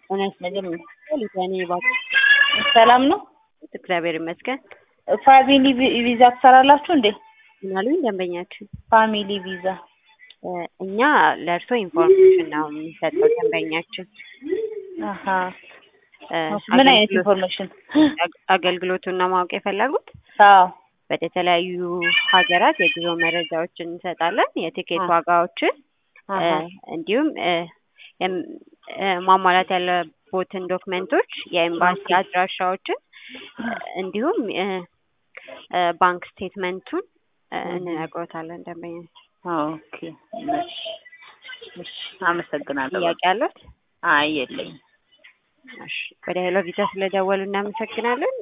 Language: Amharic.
እውነት መጀመሪያ ሊዛኔ ባክ ሰላም ነው። እግዚአብሔር ይመስገን። ፋሚሊ ቪ- ቪዛ ትሰራላችሁ እንዴ? ምናሉኝ ደንበኛችን ፋሚሊ ቪዛ እ፣ እኛ ለእርሶ ኢንፎርሜሽን ነው የሚሰጠው ደንበኛችን አሀ። እ፣ ምን አይነት አገልግሎት- ኢንፎርሜሽን? አግ- አገልግሎቱን ነው ማወቅ የፈለጉት? አዎ ወደ ተለያዩ ሀገራት የጉዞ መረጃዎችን እንሰጣለን፣ የቲኬት አሃ። ዋጋዎችን እ፣ አሀ። እንዲሁም እ፣ የም- እ፣ ማሟላት ያለቦትን ዶክመንቶች፣ የኤምባሲ ኦኬ። አድራሻዎችን እ፣ እንዲሁም እ፣ እ፣ ባንክ ስቴትመንቱን እ፣ እህ። እንነግሮታለን ደንበኛ። ኦኬ። እሺ፣ እሺ። አመሰግናለሁ። ጥያቄ አለት? አይ የለኝም። እሺ፣ ወደ ሄሎ ቪዛ ስለደወሉ እናመሰግናለን።